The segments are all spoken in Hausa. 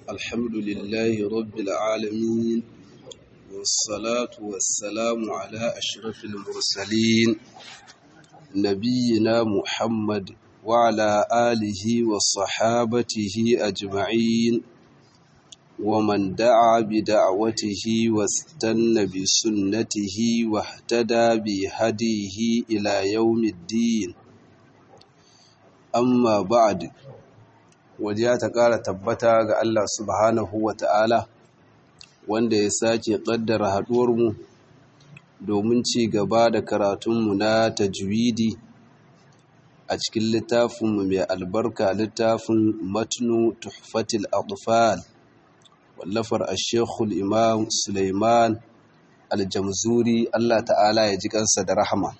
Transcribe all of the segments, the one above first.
الحمد لله رب العالمين والصلاة والسلام على أشرف المرسلين نبينا محمد وعلى آله وصحابته أجمعين ومن دعا بدعوته واستنى بسنته واهتدى بهديه إلى يوم الدين amma ba'ad wajiya ta ƙara tabbata ga Allah subhanahu wa ta'ala wanda ya sake ƙaddara haɗuwarmu domin ci gaba da karatunmu na tajwidi a cikin littafinmu mai albarka littafin matnu tuhfatil atfal wallafar ashekul imam suleiman aljamzuri Allah ta'ala ya ji kansa da rahama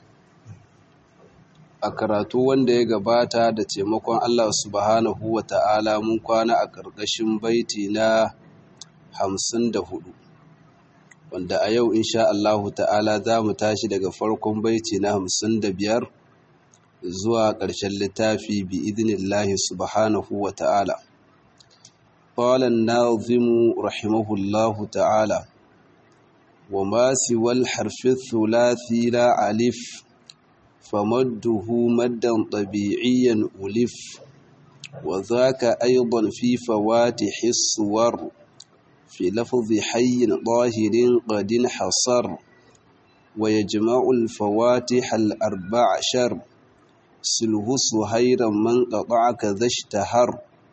a karatu wanda ya gabata da taimakon Allah subhanahu wa ta'ala mun kwana a ƙarƙashin baiti na hamsin da hudu wanda a yau insha Allahu ta'ala za mu tashi daga farkon baiti na hamsin da biyar zuwa ƙarshen littafi bi idinillahi subhanahu wa ta'ala قال الناظم رحمه الله تعالى وما سوى الحرف الثلاثي لا ألف فمده مدا طبيعيا ألف وذاك أيضا في فواتح الصور في لفظ حي ظاهر قد انحصر ويجمع الفواتح الأربع شر سله سهيرا من قطع كذا اشتهر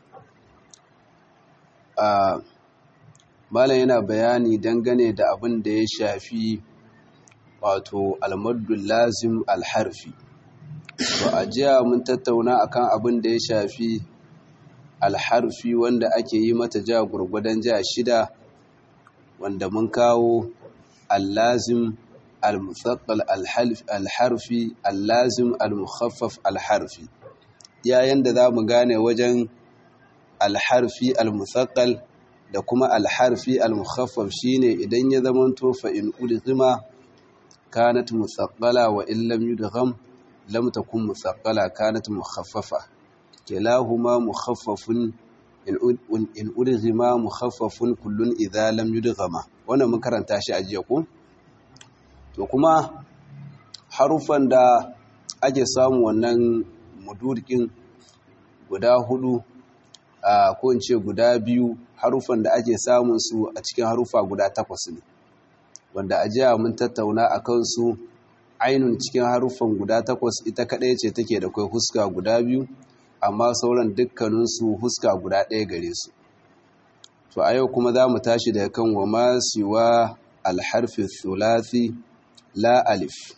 آه Malam yana bayani dangane da abin da ya shafi wato almaddul lazim alharfi to a jiya mun tattauna akan abin da ya shafi alharfi wanda ake yi mata ja gurgudan ja shida wanda mun kawo allazim almusaqqal alharfi allazim almukhaffaf alharfi yayin da zamu gane wajen alharfi almusaqqal da kuma alharfi almukhaffaf shine idan ya zamanto fa in ulzima كانت مثقلة وإن لم يدغم لم تكن مثقلة كانت مخففة كلاهما مخفف إن أدغما مخفف كل إذا لم يدغما وانا من karanta shi a jiya ko to kuma harufan da ake samu wannan mudurkin guda hudu a ko in ce guda biyu harufan da ake samun su a cikin harufa guda takwas ne wanda a jiya mun tattauna a kansu ainun cikin haruffan guda takwas ita kaɗai ce take da kai huska guda biyu amma sauran dukkaninsu huska guda ɗaya gare su to a yau kuma za mu tashi daga kan wa masiwa alharfi thulathi la alif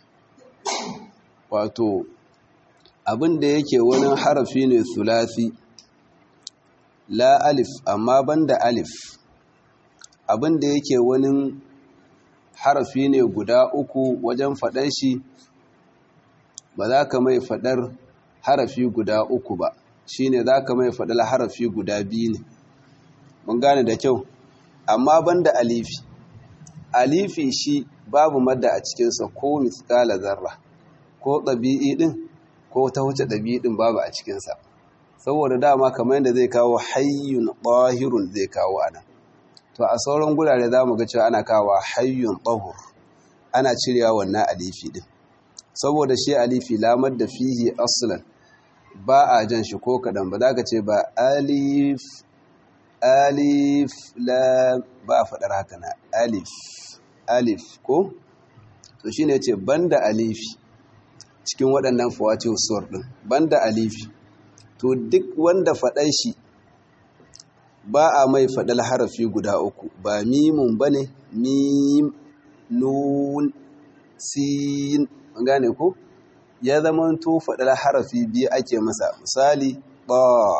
wato abin da yake wani harafi ne thulathi la alif amma banda alif abin da yake wani harafi ne guda uku wajen faɗar shi ba za ka mai faɗar harafi guda uku ba shi ne za ka mai faɗar harafi guda biyu ne mun gane da kyau amma banda alifi alifi shi babu madda a cikinsa ko miskala zarra ko ɗabi'i ɗin ko ta wuce ɗabi'i ɗin babu a cikinsa saboda dama kamar yadda zai kawo hayyun ɓahirun zai kawo anan to a sauran gurare za mu ga cewa ana kawo hayyun ɗahur ana cirewa wannan alifi ɗin saboda shi alifi lamar da fihi aslan ba a jan shi ko kaɗan ba za ka ce ba alif alif la ba a faɗar haka na alif alif ko to shi ne ce banda alifi cikin waɗannan fawati usuwar ɗin banda alifi to duk wanda faɗar shi ba a mai faɗal harafi guda uku ba mimun ba ne mim nun sin gane ko ya zama to faɗal harafi biyu ake masa misali ba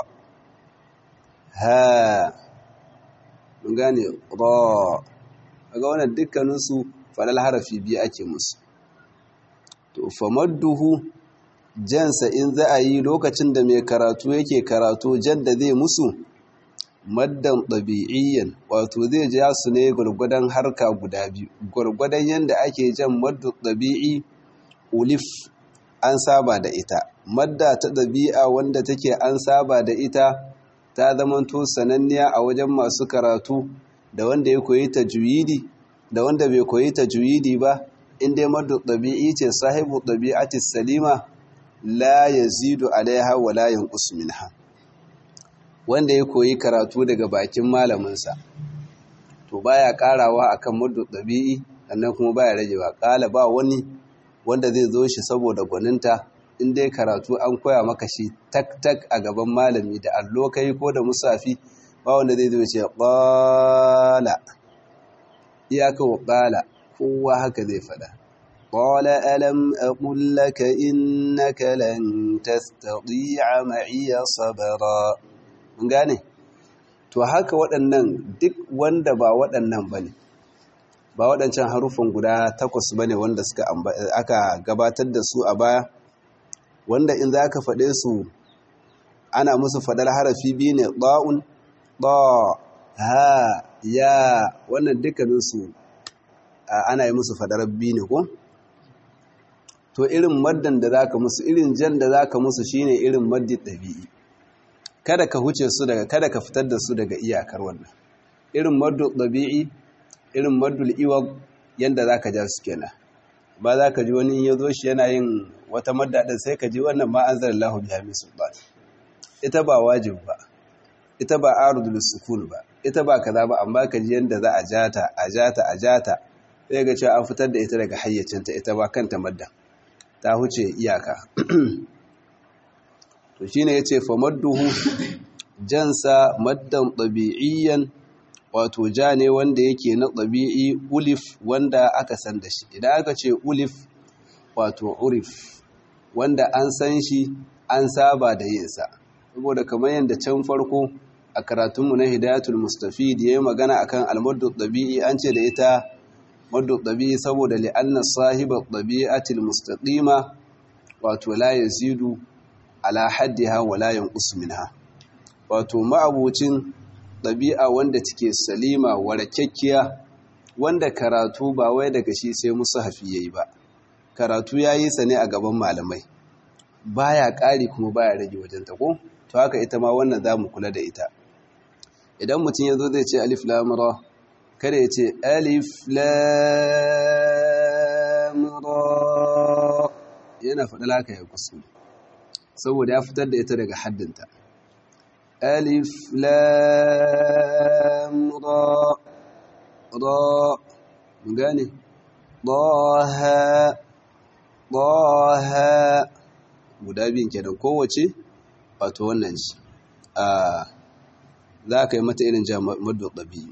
ha gane ba ga wannan dukkaninsu faɗal harafi biyu ake musu to famadduhu jansa in za a yi lokacin da mai karatu yake karatu jan da zai musu maddan ɗabi'iyyan wato zai ja su ne gwargwadon harka guda biyu gwargwadon yadda ake jan maddu ɗabi'i ulif an saba da ita madda ta ɗabi'a wanda take an saba da ita ta zamanto sananniya a wajen masu karatu da wanda ya koyi tajwidi da wanda bai koyi tajwidi ba in dai maddu ɗabi'i ce sahibu ɗabi'ati salima la yazidu alaiha wa la yanqus minha wanda ya koyi karatu daga bakin malaminsa to baya karawa akan maddu ɗabi'i sannan kuma baya ragewa kala ba wani wanda zai zo shi saboda gwaninta in dai karatu an koya maka shi tak tak a gaban malami da allo kai ko da musafi ba wanda zai zo ce qala iyaka wa qala kowa haka zai fada qala alam aqul laka innaka lan tastati'a ma'iya sabra mun gane to haka waɗannan duk wanda ba waɗannan bane ba waɗancan harufan guda takwas bane wanda suka aka gabatar da su a baya wanda in za ka faɗe su ana musu faɗar harafi biyu ne ɗa'un ɗa ha ya wannan dukkaninsu ana yi musu faɗar biyu ne ko? to irin maddan da za ka musu irin jan da za ka musu shine irin maddin ɗabi'i kada ka huce su daga kada ka fitar da su daga iyakar wannan irin maddin ɗabi'i irin maddul iwag yadda za ka ja su kenan ba za ka ji wani ya zo shi yana yin wata maddaɗin sai ka ji wannan ma an zara lahu biya min sultan ita ba wajib ba ita ba arudul sukun ba ita ba kaza ba amma ka ji yanda za a jata a jata a jata sai ga cewa an fitar da ita daga hayyacinta ita ba kanta madda ta huce iyaka to shine yace fa madduhu jansa maddan tabi'iyyan wato ja ne wanda yake na ɗabi'i ulif wanda aka san da shi idan aka ce ulif wato urif wanda an san shi an saba da yinsa saboda kamar yadda can farko a karatunmu na hidayatul mustafid ya yi magana akan almaddu ɗabi'i an ce da ita maddu ɗabi'i saboda li'anna sahiba ɗabi'atil mustaqima wato la yazidu ala haddiha wa la yanqus minha wato ma'abucin ɗabi'a wanda take salima warakekkiya wanda karatu ba wai daga shi sai musu hafi yayi ba karatu ya yi sa ne a gaban malamai baya ƙari kuma baya rage wajen ta ko to haka ita ma wannan za mu kula da ita idan mutum ya zo zai ce alif lamura kada ya ce alif lamura yana faɗa laka ya kusa saboda ya fitar da ita daga haddinta alif lamura ra mun gane ɗaha ɗaha guda biyun kenan kowace wato wannan ci a za ka yi mata irin jamaddu ɗabi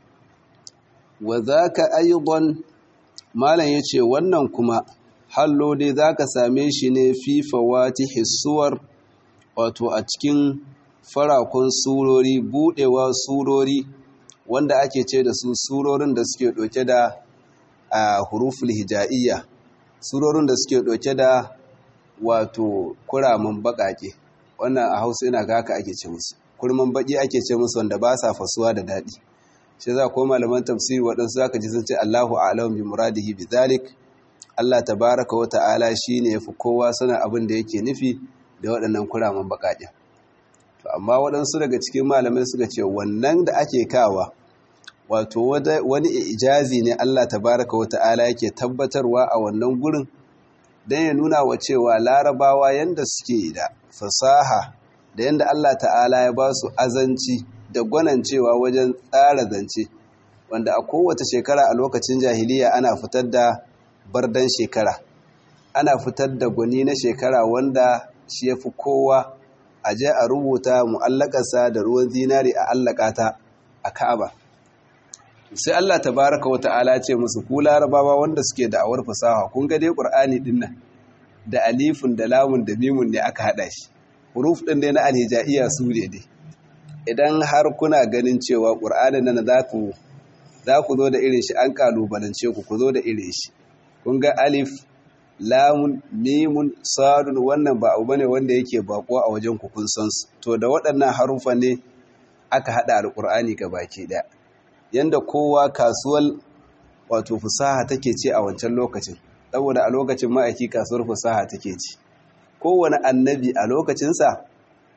wa za ka ayyuban malam ya ce wannan kuma hallo dai za ka same shi ne fifawati hissuwar wato a cikin farakon surori buɗewa surori wanda ake ce da su surorin da suke ɗauke da a huruful hija'iyya surorin da suke ɗauke da wato kuramin baƙaƙe wannan a hausa ina ga haka ake ce musu kurman baƙi ake ce musu wanda ba sa fasuwa da daɗi shi za ko malaman tafsiri waɗansu za ka ji sun ce allahu a'lam bi muradihi bi zalik allah tabaraka wa ta'ala shi ne ya fi kowa sanin abin da yake nufi da waɗannan kuramin baƙaƙe to amma waɗansu daga cikin malamai suka ce wannan da ake kawa wato wani ijazi ne Allah tabaraka wa ta'ala yake tabbatarwa a wannan gurin don ya nuna wa cewa larabawa yanda suke da fasaha da yanda Allah ta'ala ya ba su azanci da gwanancewa wajen tsara zance wanda a kowace shekara a lokacin jahiliya ana fitar da bardan shekara ana fitar da gwani na shekara wanda shi ya fi kowa a je a rubuta mu'allakarsa da ruwan zinari a allakata a ka'aba sai Allah tabaraka wata'ala ce musu ku larabawa wanda suke da'awar fasaha kun ga dai qur'ani din nan da alifun da lamun da mimun ne aka hada shi huruf din dai na alhijaiya su ne dai idan har kuna ganin cewa qur'anin nan za ku za ku zo da irin shi an kalubalance ku ku zo da irin shi kun ga alif lamun mimun sadun wannan ba abu bane wanda yake bako a wajen ku kun san su to da waɗannan harufa ne aka hada alqur'ani baki daya yanda kowa kasuwar wato fusaha take ce a wancan lokacin saboda a lokacin ma'aiki kasuwar fusaha take ci kowane annabi a lokacinsa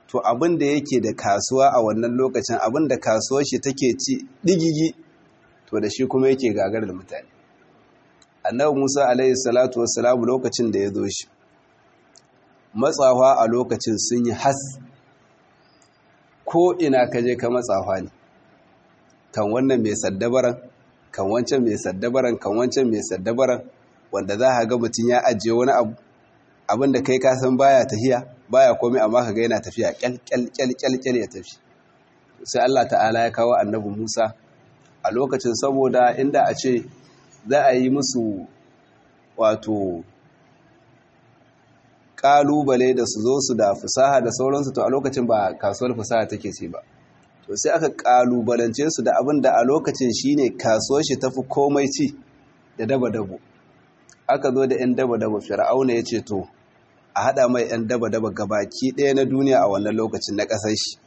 to abin da yake da kasuwa a wannan lokacin abin da kasuwar shi take ci digigi to da shi kuma yake gagar da mutane annabi Musa alaihi salatu wassalamu lokacin da ya zo shi matsawa a lokacin sun yi has ko ina ka je ka matsawa ne kan wannan mai saddabaran kan wancan mai saddabaran kan wancan mai saddabaran wanda za ka ga mutum ya ajiye wani abu abin da kai kasan baya tafiya baya komai amma ka ga yana tafiya kyal ya tafi sai Allah ta'ala ya kawo annabi Musa a lokacin saboda inda a ce za a yi musu wato kalubale da su zo su da fusaha da sauransu to a lokacin ba kasuwar fusaha take ce ba to sai aka kalubalance su da abin da a lokacin shine kasuwar shi tafi komai ci da daba-dabo aka zo da 'yan daba-daba fir'auna ya ce to a haɗa mai 'yan daba-daba gabaki ɗaya na duniya a wannan lokacin na ƙasar shi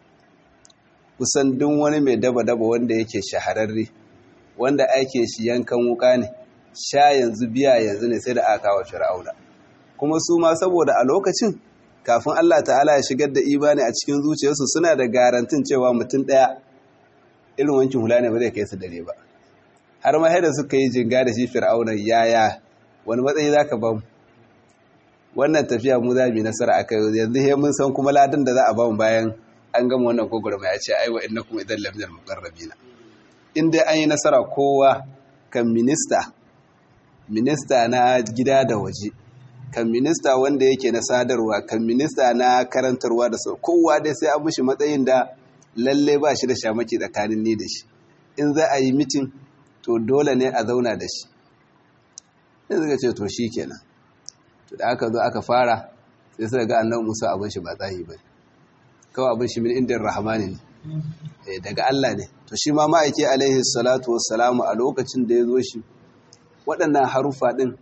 kusan duk wani mai daba-daba wanda yake shahararre wanda ake shi yankan wuka ne sha yanzu biya yanzu ne sai da aka kawo fir'auna kuma su ma saboda a lokacin kafin Allah ta'ala ya shigar da imani a cikin zuciyarsu suna da garantin cewa mutum ɗaya irin wankin hula ne ba zai kai su dare ba har ma da suka yi jinga da shi fir'auna yaya wani matsayi za ka ba mu wannan tafiya mu za mu yi nasara a kai yanzu he mun san kuma ladin da za a ba mu bayan an gama wannan gogorma ya ce aiwa inna kuma idan lamzar mukarrabina in dai an yi nasara kowa kan minista minista na gida da waje kan minista wanda yake na sadarwa kan minista na karantarwa da sau kowa dai sai an mushi matsayin da lalle ba shi da shamaki tsakanin ni da shi in za a yi mitin to dole ne a zauna da shi sai suka ce to shi kenan to da aka zo aka fara sai suka ga annan musa abin shi ba tsahi ba kawai abin shi min indin rahamani ne daga Allah ne to shi ma ma'aiki alaihi salatu wassalamu a lokacin da ya zo shi waɗannan harufa ɗin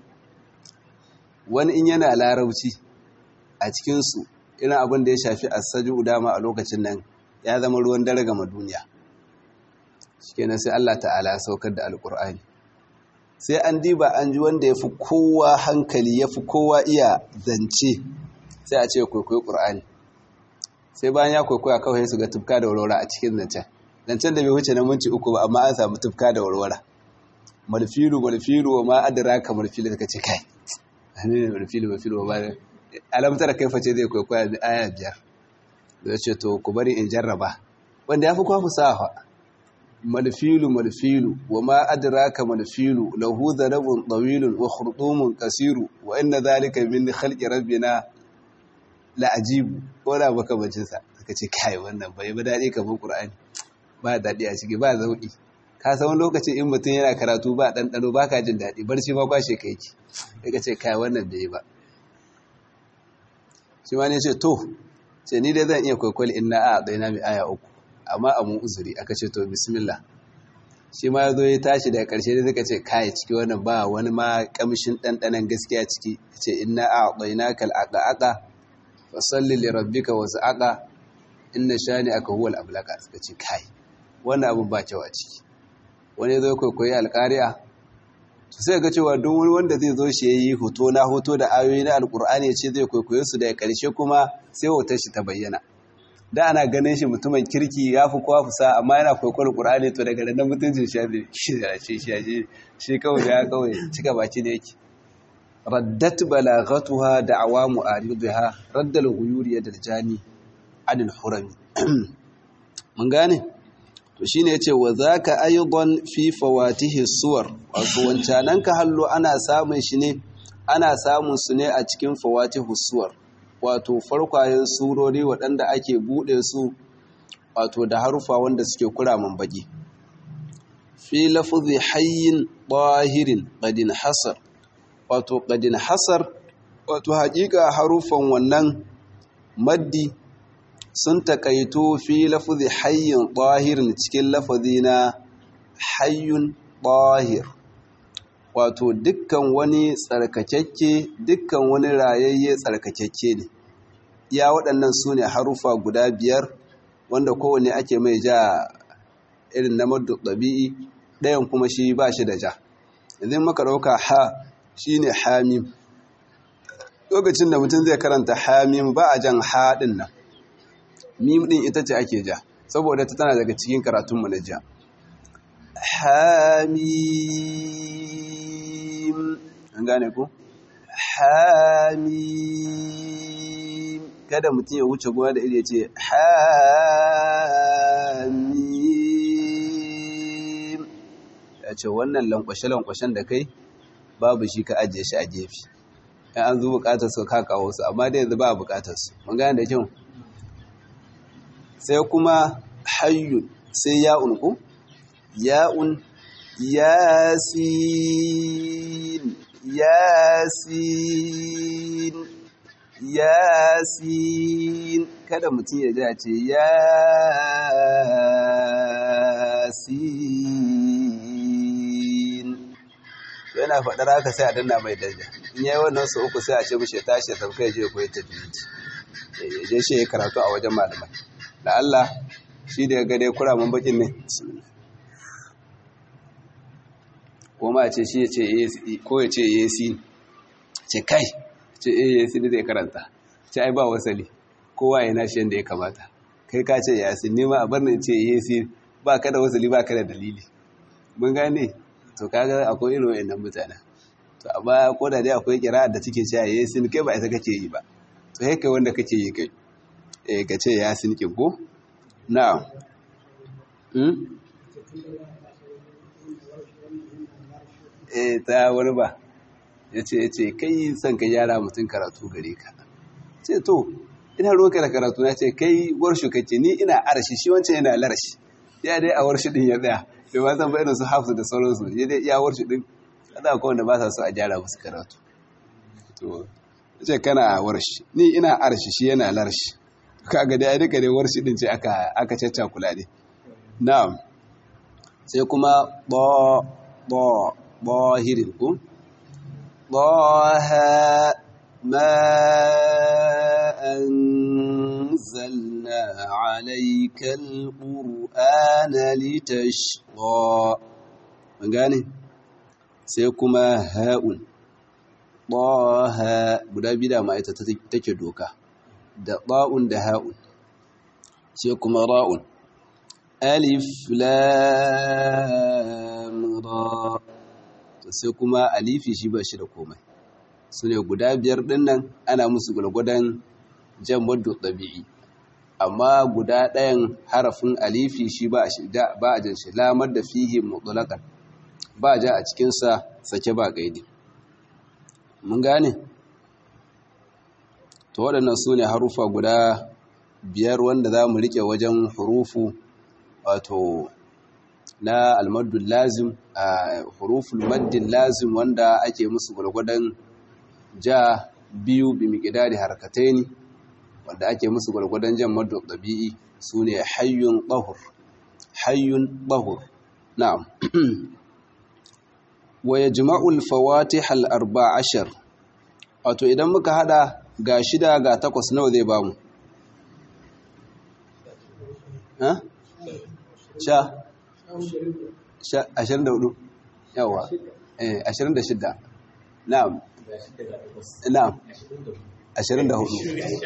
wani in yana larauci a cikinsu irin abin da ya shafi asaju dama a lokacin nan ya zama ruwan dare gama duniya shikenan sai Allah ta'ala saukar da alkur'ani sai an diba an ji wanda ya fi kowa hankali ya fi kowa iya zance sai a ce kwaikwayo ƙur'ani sai bayan ya kwaikwaya kawai su ga tufka da warwara a cikin zancen zancen da bai wuce na minci uku ba amma an samu tufka da warwara malfilu malfilu wa ma adara ka malfilu ka ce kai ne malfilu malfilu wa ma alamtar kai face zai kwaikwaya da aya biyar da ce to ku bari in jarraba wanda ya fi kwa fusaha malfilu malfilu wa ma adraka malfilu lahu dhanabun tawilun wa khurdumun qasiru wa inna dhalika min khalqi rabbina la ajibu ko da baka bacin sa suka ce kai wannan bai ba dadi kamar qur'ani ba dadi a ciki ba zauki ka san lokaci in mutum yana karatu ba ɗanɗano ba ka jin daɗi barci ma kwashe kai ki daga ce kai wannan bai ba shi ma ne ce to ce ni dai zan iya kwaikwali in na a ɗaya na mai aya uku amma a mun uzuri aka ce to bismillah shi ma ya zo ya tashi daga ƙarshe da suka ce kai ciki wannan ba wani ma kamshin ɗanɗanon gaskiya ciki ce inna a ɗaina kal aka aka fa salli li rabbika wasu aka inna shani aka huwal ablaka suka ce kai wannan abu ba kyau a ciki wani zo kwaikwayi alƙari'a to sai ga cewa duk wani wanda zai zo shi yayi hoto na hoto da ayoyi na alƙur'ani ya ce zai kwaikwaye su daga ƙarshe kuma sai hoton shi ta bayyana da ana ganin shi mutumin kirki ya fi kowa fusa amma yana kwaikwar ƙur'ani to daga nan mutuncin shi shi da shi shi shi kawai ya kawai cika baki da yake raddat balaghatuha da awamu ariduha raddal ghuyuri yadal jani anil hurami mun gane to shine yace wa zaka aidan fi fawatihi suwar wato wancanan ka hallo ana samun shi ne ana samun su ne a cikin fawatihu suwar wato farkwayen surori waɗanda ake buɗe su wato da harufa wanda suke kuramin baki fi lafzi hayyin bahirin qadin hasar wato qadin hasar wato haƙiƙa harufan wannan maddi sun takaito fi lafzi hayyin bahirin cikin lafazi na hayyun bahir wato dukkan wani tsarkakekke dukkan wani rayayye tsarkakekke ne ya waɗannan su ne harufa guda biyar wanda kowane ake mai ja irin na maddu ɗabi'i ɗayan kuma shi ba shi da ja idan maka ɗauka ha shi ne hamim lokacin da mutum zai karanta hamim ba a jan haɗin nan mim din ita ce ake ja saboda ta tana daga cikin karatunmu na ja hamim an gane ku hamim kada mutum ya wuce gona da iri ya ce hamim ya ce wannan lankwashe-lankwashen da kai babu shi ka ajiye shi a gefe yan an zo bukatar su ka kawo su amma dai yanzu ba bukatar su mun gane da kyau sai kuma hayyun sai ya'un ku ya'un yasin yasin yasin kada mutum ya ji a ce yasin yana faɗar haka sai a danna mai daraja in yayi wannan su uku sai a ce mishi ya tashi ya sauka ya je koyi tajwidi ya je shi ya karatu a wajen malamai da Allah shi da ya ga dai kuramin bakin ne ko ma ce shi ya ce ko ya ce yesi ce kai ce eh yesi zai karanta ce ai ba wasali kowa ya nashi yanda ya kamata kai ka ce yasin ne ma a bar ce yesi ba ka da wasali ba ka da dalili mun gane to kaga akwai irin wayannan mutane to amma ko da dai akwai kira da take cewa yasin kai ba ita kake yi ba to kai kai wanda kake yi kai eh ka ce yasin kin ko na'am hmm eh ta wani ba yace yace kai san ka yara mutun karatu gare ka ce to ina roka da karatu na ce kai warshu kake ni ina arshi shi wancan yana larshi ya dai a warshi din ya tsaya bai ma san bayanin su hafsu da sauransu ya dai iya warshi din kada ko wanda ba sa so a gyara musu karatu to ce kana warshi ni ina arshi shi yana larshi kaga dai duka dai warshi din ce aka aka cacca kula ne na'am sai kuma ba ba bahirin ku ضاها ما أنزلنا عليك القرآن لتشقى من gane sai kuma ha'un ɗaha guda bida ma ita take doka da ɗa'un da ha'un sai kuma ra'un alif lam ra sai kuma alifi shi ba shi da komai su ne guda biyar ɗin nan ana musu gwargwadon jan wadda ɗabi'i amma guda ɗayan harafin alifi shi ba a jan shi lamar da fihi mutulakan ba ja a cikinsa sake ba gaidi mun gane to waɗannan su ne harufa guda biyar wanda za mu riƙe wajen hurufu wato na almaddun lazim a huruful maddin lazim wanda ake musu gwargwadon ja biyu bi miƙidari harkataini wanda ake musu gwargwadon jan maddu ɗabi'i su ne hayyun ɓahur hayyun ɓahur na'am wa ya jima'ul fawati hal arba ashar wato idan muka hada ga shida ga takwas nawa zai bamu ha? sha ashirin da hudu yawa eh ashirin da shida na'am na'am ashirin da hudu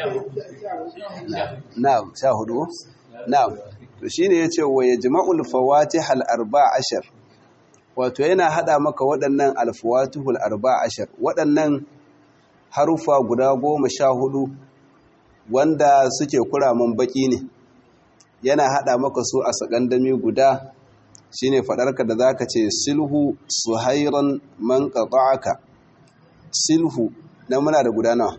na'am sha hudu na'am to shine yace wa yajma'ul fawatih al arba ashar wato yana hada maka waɗannan alfawatihul arba ashar waɗannan harufa guda goma sha hudu wanda suke kuramin baki ne yana hada maka su a sakandami guda shine fadarka da zaka ce silhu suhairan man qata'aka silhu na muna da guda nawa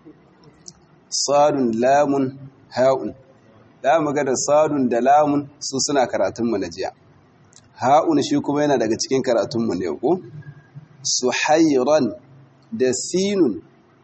sadun lamun ha'un da muga da sadun da lamun su suna karatun mu na jiya ha'un shi kuma yana daga cikin karatun mu ne ko suhairan da sinun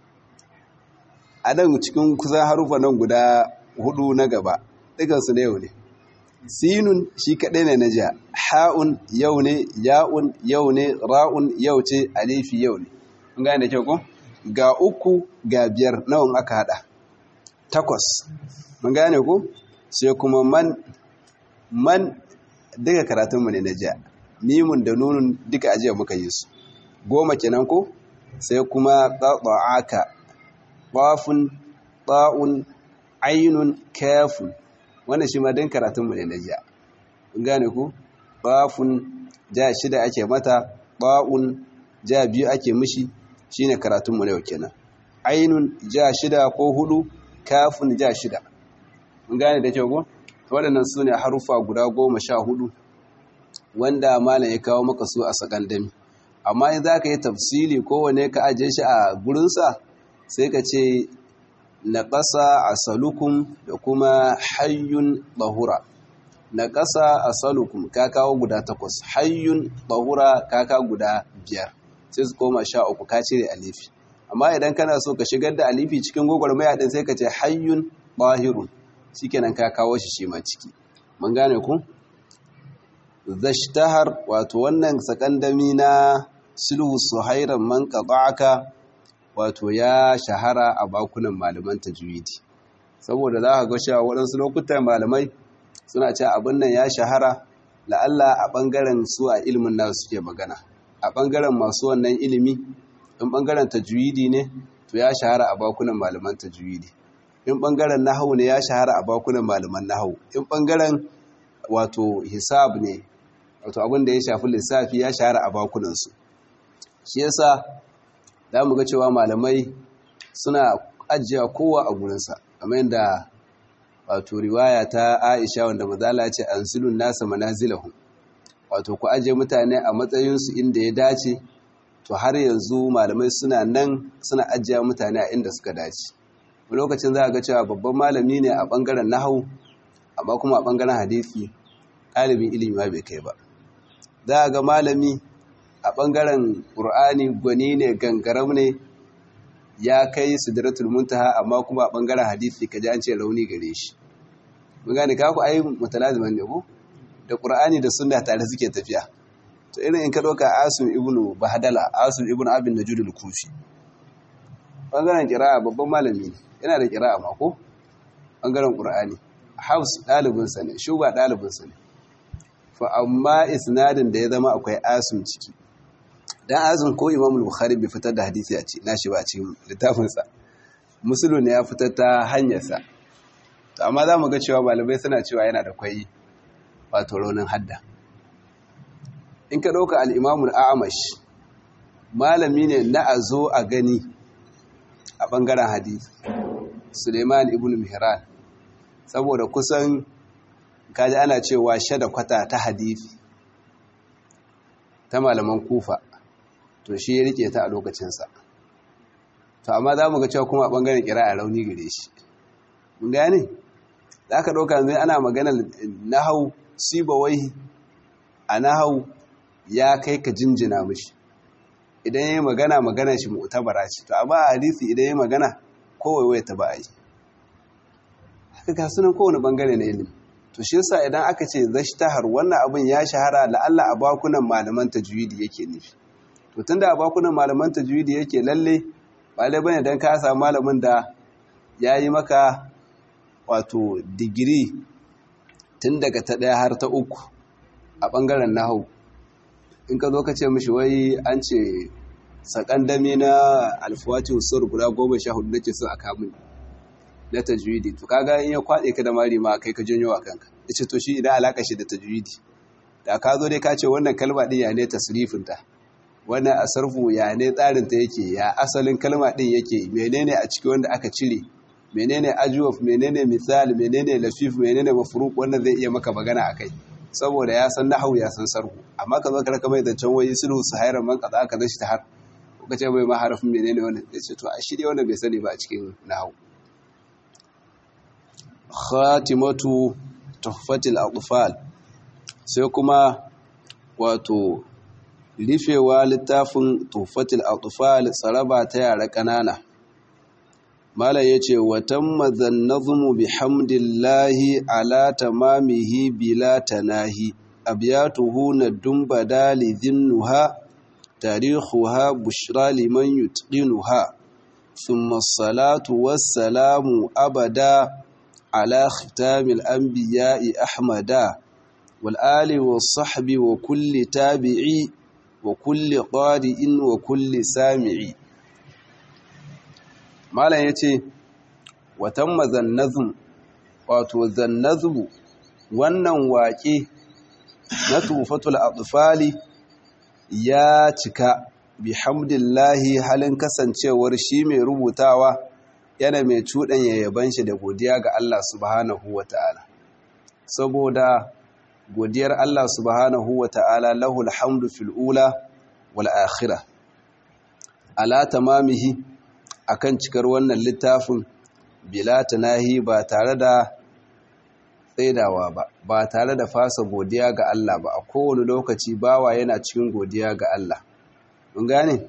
a nan cikin kusan harufa nan guda hudu na gaba dukansu na yau ne sinun shi kaɗai ne na jiya ha'un yau ne ya'un yau ne ra'un yau ce alifi yau ne kun gane da kyau ko ga uku ga biyar nawan aka hada takwas mun gane ko sai kuma man man duka karatunmu ne na jiya mimun da nunun duka ajiya muka yi su goma kenan ko sai kuma aka bafun ba'un ainun kafun wannan shi ma dan karatun mu ne na jiya kun gane ku bafun ja shida ake mata ba'un ja biyu ake mishi shine karatun mu ne yau kenan ainun ja shida ko hudu kafun ja shida mun gane da kyau ko waɗannan su ne harufa guda goma sha hudu wanda malam ya kawo maka su a sakandami amma in za ka yi tafsili kowane ka ajiye shi a gurinsa sai ka ce na ƙasa a salukun da kuma hayyun ɓahura na ƙasa a salukun ka kawo guda takwas hayyun ɓahura ka kawo guda biyar sai su koma sha uku ka cire alifi amma idan kana so ka shigar da alifi cikin gwagwarmaya ɗin sai ka ce hayyun ɓahirun shi kenan ka kawo shi shi ma ciki mun gane ku zashtahar wato wannan sakandami na sulhu suhairan man qata'aka wato ya shahara a bakunan malaman tajwidi saboda za ka ga cewa waɗansu lokutan malamai suna cewa abin nan ya shahara la'alla a ɓangaren su a ilimin nasu suke magana a ɓangaren masu wannan ilimi in ɓangaren tajwidi ne to ya shahara a bakunan malaman tajwidi in ɓangaren nahawu ne ya shahara a bakunan malaman nahawu in ɓangaren wato hisab ne wato abin da ya shafi lissafi ya shahara a bakunansu shi yasa za mu ga cewa malamai suna ajiya kowa a gurinsa kamar yadda wato riwaya ta aisha wanda mazala ce an silun nasa manazilahu wato ku ajiye mutane a matsayinsu inda ya dace to har yanzu malamai suna nan suna ajiya mutane a inda suka dace lokacin za a ga cewa babban malami ne a ɓangaren nahau amma kuma a ɓangaren hadisi ɗalibin ilimi ma bai kai ba za a ga malami a ɓangaren ƙur'ani gwani ne gangaram ne ya kai sidratul muntaha amma kuma a ɓangaren hadisi ka ji an ce rauni gare shi mun gane ka ku ayi mutalaziman ne ko da ƙur'ani da sunna tare suke tafiya to irin in ka ɗauka asim ibnu bahadala asim ibnu abin najud al-kufi ɓangaren ƙira'a babban malami ne yana da ƙira'a ma ko ɓangaren ƙur'ani haus ɗalibinsa ne shuba ɗalibinsa ne fa amma isnadin da ya zama akwai asim ciki dan azum ko imam bukhari bai fitar da hadisi a cikin nashi ba a cikin littafinsa musulun ya fitar ta hanyarsa to amma za mu ga cewa malamai suna cewa yana da kwai wato raunin hadda in ka ɗauka al'imamun a'amash malami ne na a zo a gani a ɓangaren hadisi suleiman ibn mihran saboda kusan kaji ana cewa shada kwata ta hadisi ta malaman kufa to shi ya rike ta a lokacinsa to amma za mu ga cewa kuma a ɓangaren kira a rauni gare shi mun gane za ka ɗauka zai ana maganar nahau sibawai a nahau ya kai ka jinjina mishi idan ya yi magana magana shi mu'tabara ce to amma a hadisi idan ya yi magana kowai waya ta ba a yi haka ga sunan kowane ɓangare na ilimi to shi yasa idan aka ce zashtahar wannan abin ya shahara la'alla a bakunan malaman tajwidi yake nufi to tunda a bakunan malaman tajwidi yake lalle ba lai bane dan ka samu malamin da yayi maka wato digiri tun daga ta daya har ta uku a bangaren nahwu in ka zo ka ce mishi wai an ce sakandami na alfawati usur guda goma sha hudu nake so a kamun na tajwidi to kaga in ya kwade ka da mari ma kai ka janyo a kanka yace to shi idan alaka shi da tajwidi da ka zo dai ka ce wannan kalma din ya ne tasrifin ta wannan asarfu ya ne tsarin ta yake ya asalin kalma din yake menene a ciki wanda aka cire menene ajwaf menene misal menene lafif menene mafruq wannan zai iya maka magana akai saboda ya san nahwu ya san sarhu amma ka zo ka raka mai zancen wai sulhu sahairan man kaza ka zashi ta har ka ce mai ma harafin menene wannan yace to a shi dai wannan bai sani ba a cikin nahwu khatimatu tuhfatil atfal sai kuma wato rufewa littafin tuhfatil atfal tsaraba ta yara kanana malam yace watan mazannazmu bihamdillahi ala tamamihi bila tanahi abyatuhu nadum badali dhinnuha tarikhuha bushra liman yutqinuha thumma as-salatu was-salamu abada على ختام الأنبياء أحمدا والآل والصحب وكل تابعي وكل قارئ وكل سامعي malam yace watan mazannazum wato zannazubu wannan waƙe na tufatul atfali ya cika bihamdillahi halin kasancewar shi mai rubutawa yana mai cuɗanya yaban shi da godiya ga Allah subhanahu wa ta'ala saboda godiyar Allah subhanahu wa ta'ala lahul hamdu fil'ula wal akhira ala tamamihi akan cikar wannan littafin bila tanahi ba tare da tsaidawa ba ba tare da fasa godiya ga Allah ba a kowane lokaci bawa yana cikin godiya ga Allah mun gane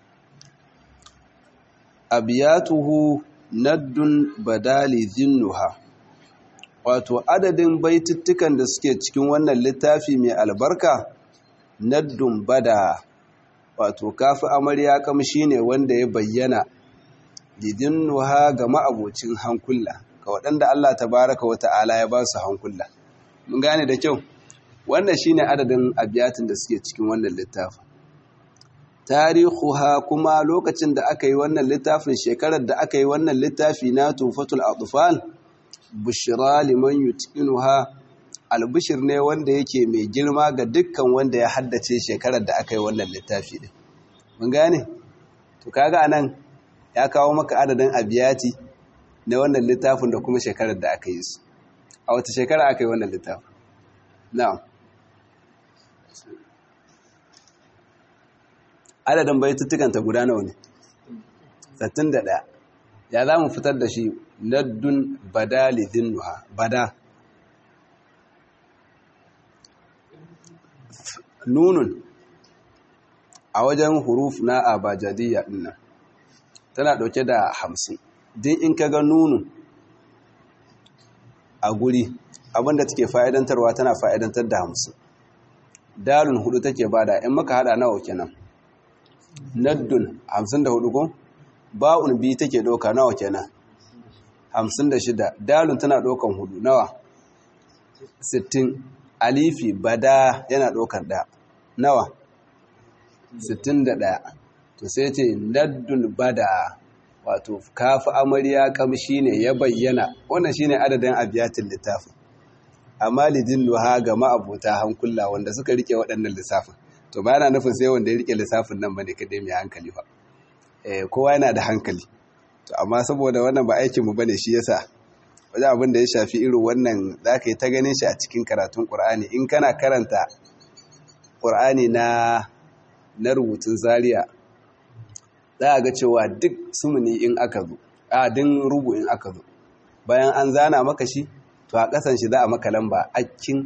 abiyatuhu naddun badali zinnuha wato adadin baitittukan da suke cikin wannan littafi mai albarka naddun bada wato kafi amarya kamshi ne wanda ya bayyana lidinnuha ga ma'abocin hankula ga waɗanda Allah tabaraka wa ta'ala ya ba su hankula mun gane da kyau wannan shine adadin abiyatin da suke cikin wannan littafin tarihuha kuma lokacin da aka yi wannan littafin shekarar da aka yi wannan littafi na tufatul atfal bushra liman yutqinuha albishir ne wanda yake mai girma ga dukkan wanda ya haddace shekarar da aka yi wannan littafi din mun gane to kaga anan ya kawo maka adadin abiyati na wannan littafin da kuma shekarar da aka yi su a wata shekara aka yi wannan littafin na'am adadin baituttukanta guda nawa ne 61 ya za mu fitar da shi laddun badali dinnuha bada nunun a wajen huruf na abajadiyya dinnan tana dauke da hamsin din in ka ga nunun a guri abinda take fa'idantarwa tana fa'idantar da hamsin dalun hudu take bada in maka hada nawa kenan naddun hamsin da hudu ko ba'un biyu take doka nawa kenan hamsin da shida dalun tana dokan hudu nawa sittin alifi bada yana dokar da nawa sittin da ɗaya to sai ce naddun bada wato kafi amarya kamshi ne ya bayyana wannan shine adadin abiyatin littafin amma lidin luha ga ma'abuta hankula wanda suka rike waɗannan lissafin to ba yana nufin sai wanda ya rike lissafin nan bane kadai mai hankali ba eh kowa yana da hankali to amma saboda wannan ba aikin mu bane shi yasa wajen abin da ya shafi irin wannan zaka yi ta ganin shi a cikin karatun Qur'ani in kana karanta Qur'ani na na rubutun Zaria za ga cewa duk sumuni in aka zo a din rubu in aka zo bayan an zana maka shi to a kasan shi za a maka lamba akkin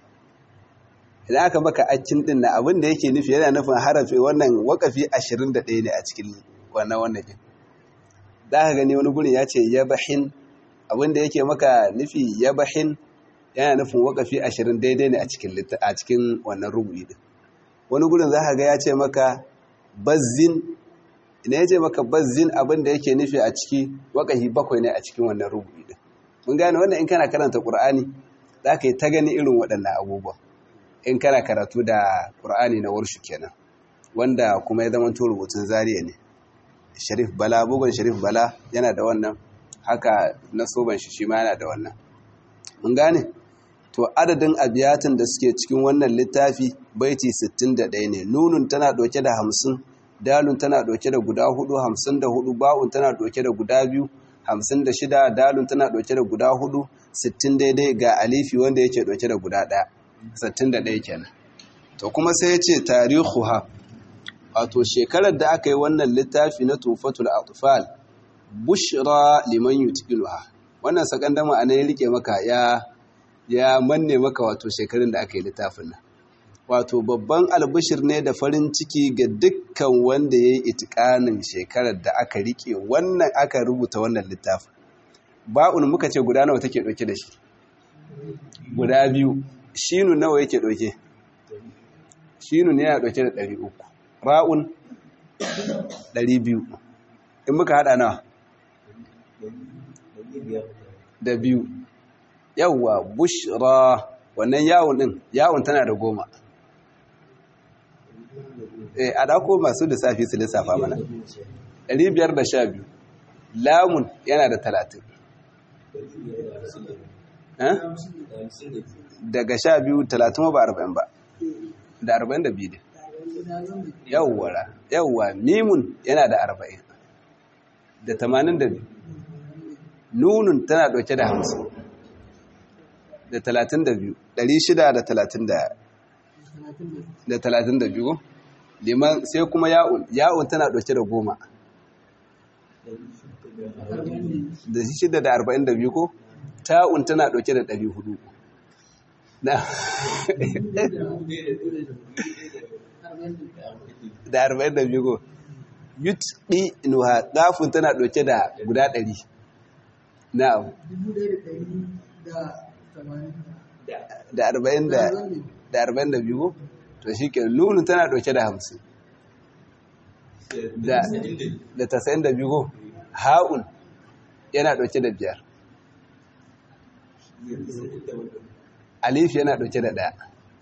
idan aka maka accin din na abin da yake nufi yana nufin harafi wannan wakafi 21 ne a cikin wannan wannan din za ka gani wani gurin ya ce yabahin abin da yake maka nufi yabahin yana nufin wakafi 20 daidai ne a cikin a cikin wannan rubu'i din wani gurin za ka ga ya ce maka bazzin idan ya ce maka bazzin abin da yake nufi a ciki wakafi bakwai ne a cikin wannan rubu'i din mun gane wannan in kana karanta qur'ani za ka yi ta gani irin waɗannan abubuwa in kana karatu da ƙur'ani na warshu kenan wanda kuma ya zama rubutun zariya ne sharif bala bugun sharif bala yana da wannan haka na soban shi shi ma yana da wannan mun gane to adadin abiyatin da suke cikin wannan littafi baiti 61 ne nunun tana ɗauke da 50 dalun tana ɗauke da guda 4 54 ba'un tana ɗauke da guda biyu 56 dalun tana ɗauke da guda 4 60 daidai ga alifi wanda yake ɗauke da guda ɗaya 61 kenan to kuma sai ya ce tarihuha wato shekarar da aka yi wannan littafi na tufatul atfal bushra liman yutqinuha wannan sakandama a ya rike maka ya ya manne maka wato shekarun da aka yi littafin nan wato babban albishir ne da farin ciki ga dukkan wanda ya yi itikanin shekarar da aka rike wannan aka rubuta wannan littafin ba'un muka ce guda nawa take dauke da shi guda biyu shinu nawa yake ɗauke shinu ne yana ɗauke da ɗari uku ra'un ɗari biyu in muka haɗa nawa da biyu yawwa bushra wannan yawon ɗin yawon tana da goma eh a ɗako masu lissafi su lissafa mana ɗari biyar da sha biyu lamun yana da talatin daga sha biyu talatin ba arba'in ba da arba'in da biyu ne yawwara yawwa mimun yana da arba'in da tamanin da biyu nunun tana ɗauke da hamsin da talatin da biyu ɗari shida da talatin da talatin da biyu liman sai kuma ya'un ya'un tana ɗauke da goma da shida da arba'in da biyu ko ta'un tana ɗauke da ɗari hudu da arba'in da biyu ko yut ɗi nuha ɗafun tana ɗauke da guda ɗari na'am da arba'in da arba'in da biyu to shi ke nunu tana ɗauke da hamsin da tasa'in da biyu ha'un yana ɗauke da biyar alif yana ɗauke da ɗaya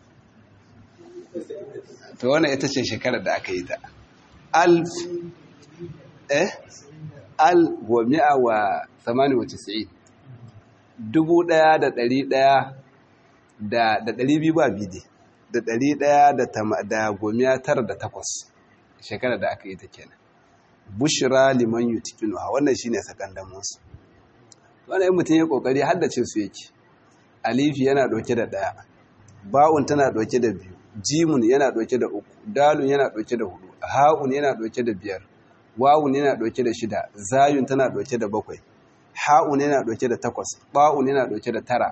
to wannan ita ce shekarar da aka yi ta alf eh al wa mi'a wa samani wa tisa'in dubu ɗaya da ɗari ɗaya da ɗari biyu ba bidi da ɗari ɗaya da gomiya tara da takwas shekarar da aka yi ta kenan bushira liman yutikinu ha wannan shine sakandamunsu wannan mutum ya kokari haddace su yake alifi yana ɗauke da ɗaya ba'un tana ɗauke da biyu jimun yana ɗauke da uku dalun yana ɗauke da hudu ha'un yana ɗauke da biyar wawun yana ɗauke da shida zayun tana ɗauke da bakwai ha'un yana ɗauke da takwas ba'un yana ɗauke da tara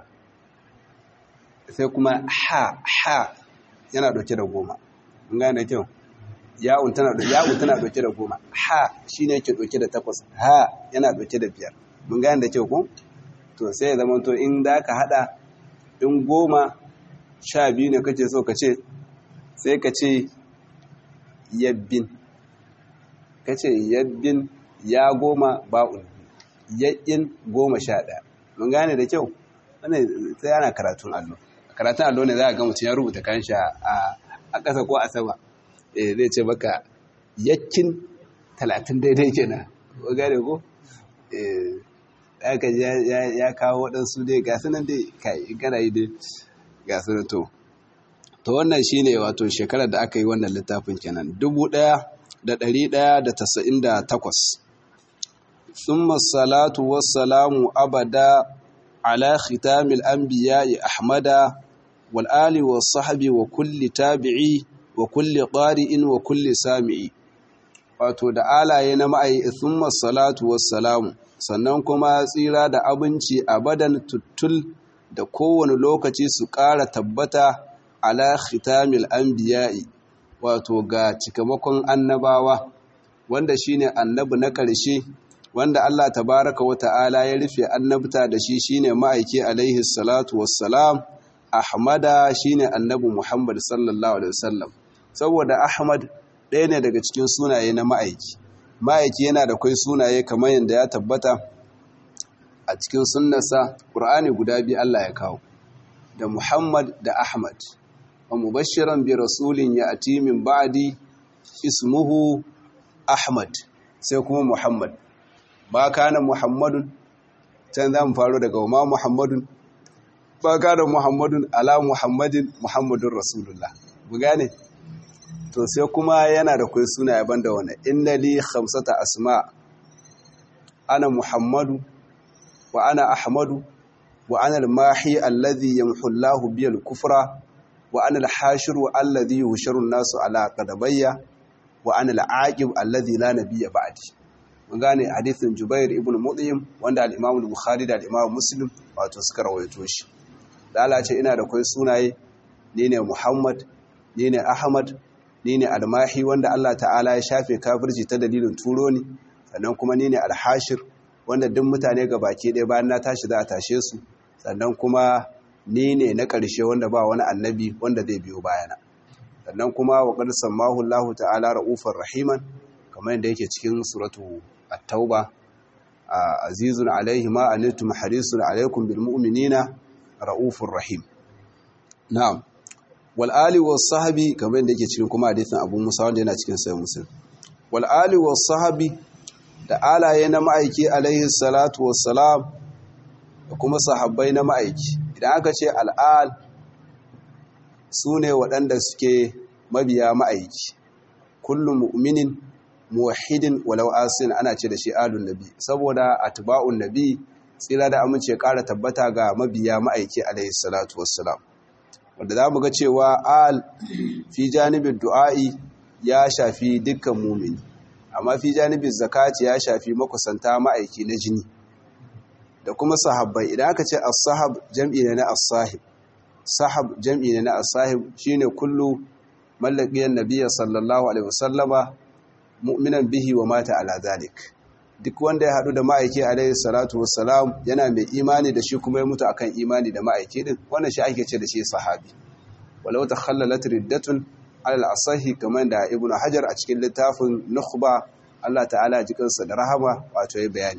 sai kuma ha ha yana ɗauke da goma mun gane kyau ya'un tana ya'un tana ɗauke da goma ha shine yake ɗauke da takwas ha yana ɗauke da biyar mun gane da kyau ko to sai ya zama to in da ka hada in goma sha biyu ne kace so ka ce sai ka ce yabbin ka ce yabbin ya goma ba'un yaƙin goma sha ɗaya mun gane da kyau wannan sai ana karatun allo karatun allo ne za a ga mutum ya rubuta kan sha a ƙasa ko a sama eh zai ce maka yakin talatin daidai kenan ko gane ko eh aka ya kawo waɗansu dai ga sunan dai kai gana yi dai ga sunan to to wannan shine wato shekarar da aka yi wannan littafin kenan dubu ɗaya da ɗari ɗaya da tasa'in da takwas ثم الصلاة والسلام أبدا على ختام الأنبياء أحمد والآل والصحب وكل تابعي وكل قارئ وكل سامع wato da alaye na ma'ai thumma salatu wassalamu sannan kuma tsira da abinci abadan tuttul da kowane lokaci su ƙara tabbata ala khitamil anbiya'i wato ga cikamakon annabawa wanda shine annabi na ƙarshe wanda Allah tabaraka wa ta'ala ya rufe annabta da shi shine ma'aiki alaihi salatu wassalam ahmada shine annabi muhammad sallallahu alaihi wasallam saboda ahmad ɗaya ne daga cikin sunaye na ma'aiki ma'aiki yana da kai sunaye kamar yadda ya tabbata a cikin sunnarsa ƙur'ani guda biyu Allah ya kawo da muhammad da ahmad wa mubashiran bi rasulin ya ati min ba'di ismuhu ahmad sai kuma muhammad ba kana muhammadun can za mu faru daga ma muhammadun ba kana muhammadun ala muhammadin muhammadun rasulullah bu gane to sai kuma yana da kai suna yaban da wani inna li khamsata asma ana muhammadu wa ana ahmadu wa ana al-mahi alladhi yamhu Allahu bi al-kufra wa ana al-hashiru alladhi yuhsharu an-nasu ala qadabayya wa ana al-aqib alladhi la nabiyya ba'di mun gane hadithin Jubair ibn Mut'im wanda al-Imam al-Bukhari da al-Imam Muslim wato suka rawaito shi da Allah ce ina da kai sunaye ni ne Muhammad ni ne Ahmad ni ne Al-Mahi wanda Allah ta'ala ya shafe kafirci ta dalilin turo ni sannan kuma ni ne Al-Hashir wanda duk mutane ga baki ɗaya bayan na tashi za a tashe su sannan kuma ni ne na ƙarshe wanda ba wani annabi wanda zai biyo bayana sannan kuma wa qad sammahu Allah ta'ala ra'ufar rahiman kamar yadda yake cikin suratu at-tauba azizun alaihi ma antum harisun alaikum bil mu'minina ra'ufur rahim na'am wal ali was sahbi kamar yadda yake cikin kuma hadisin Abu Musa wanda yana cikin sahih Muslim wal ali was sahbi da alaye na ma'aiki alaihi salatu wassalam da kuma sahabbai na ma'aiki idan aka ce al'al su ne waɗanda suke mabiya ma'aiki kullum mu'minin muwahidin walau asin ana ce da shi alun nabi saboda atba'un nabi tsira da amince ƙara tabbata ga mabiya ma'aiki alaihi salatu wassalam wanda za mu ga cewa al fi janibin du'a'i ya shafi dukkan mumini amma fi janibin zakati ya shafi makusanta ma'aiki na jini da kuma sahabbai idan aka ce as-sahab jam'i ne na as-sahib sahab jam'i ne na as-sahib shine kullu mallaqiyan nabiyyi sallallahu alaihi wasallama mu'minan bihi wa mata ala zalik duk wanda ya hadu da ma'aiki alaihi salatu wassalam yana mai imani da shi kuma ya mutu akan imani da ma'aiki din wannan shi ake ce da shi sahabi walau takhallalat riddatun ala al-asahi kamar da ibnu hajar a cikin littafin nukhba Allah ta'ala jikansa da rahama wato ya bayani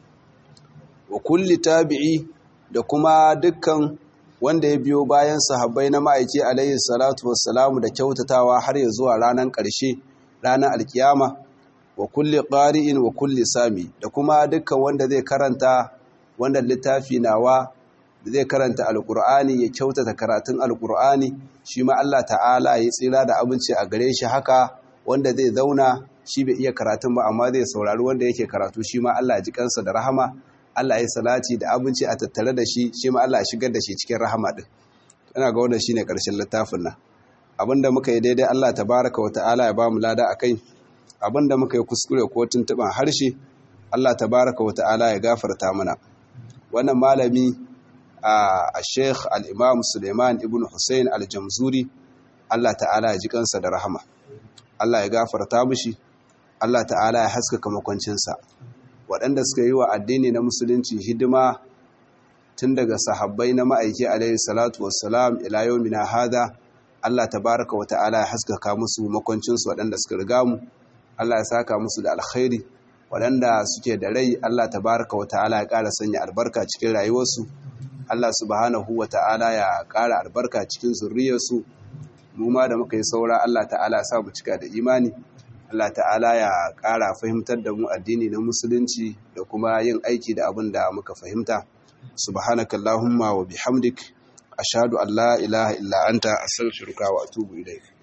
wa kulli tabi'i da kuma dukkan wanda ya biyo bayan sahabbai na ma'aiki alaihi salatu wassalamu da kyautatawa har ya zuwa ranar ƙarshe ranar alkiyama wa kulli ƙari'in wa kulli sami da kuma dukkan wanda zai karanta wanda littafi nawa da zai karanta alƙur'ani ya kyautata karatun alƙur'ani shi ma Allah ta'ala ya tsira da abinci a gare shi haka wanda zai zauna shi bai iya karatun ba amma zai saurari wanda yake karatu shi ma Allah ya ji kansa da rahama Allah ya salati da abinci a tattare da shi shi ma Allah ya shigar da shi cikin rahama din ina ga wannan shine karshen littafin nan abinda muka yi daidai Allah tabaraka wa ta'ala ya bamu lada akai abinda muka yi kuskure ko tuntuban harshe Allah tabaraka wa ta'ala ya gafarta mana wannan malami a Sheikh al-Imam Suleiman ibn Hussein al-Jamzuri Allah ta'ala ya ji kansa da rahama Allah ya gafarta mishi Allah ta'ala ya haskaka makwancinsa waɗanda suka yi wa addini na musulunci hidima tun daga sahabbai na ma'aiki alaihi salatu wassalam ila yawmina hada Allah tabaraka wa ta'ala ya haskaka musu makwancinsu waɗanda suka riga mu Allah ya saka musu da alkhairi waɗanda suke da rai Allah tabaraka wa ta'ala ya ƙara sanya albarka cikin rayuwarsu Allah subhanahu wa ta'ala ya ƙara albarka cikin zurriyarsu mu ma da muka yi saura Allah ta'ala ya sa mu cika da imani Allah ta'ala ya ƙara fahimtar da mu addini na musulunci da kuma yin aiki da abin da muka fahimta subhanakallahumma wa bihamdik ashhadu an la ilaha illa anta astaghfiruka wa atubu ilaik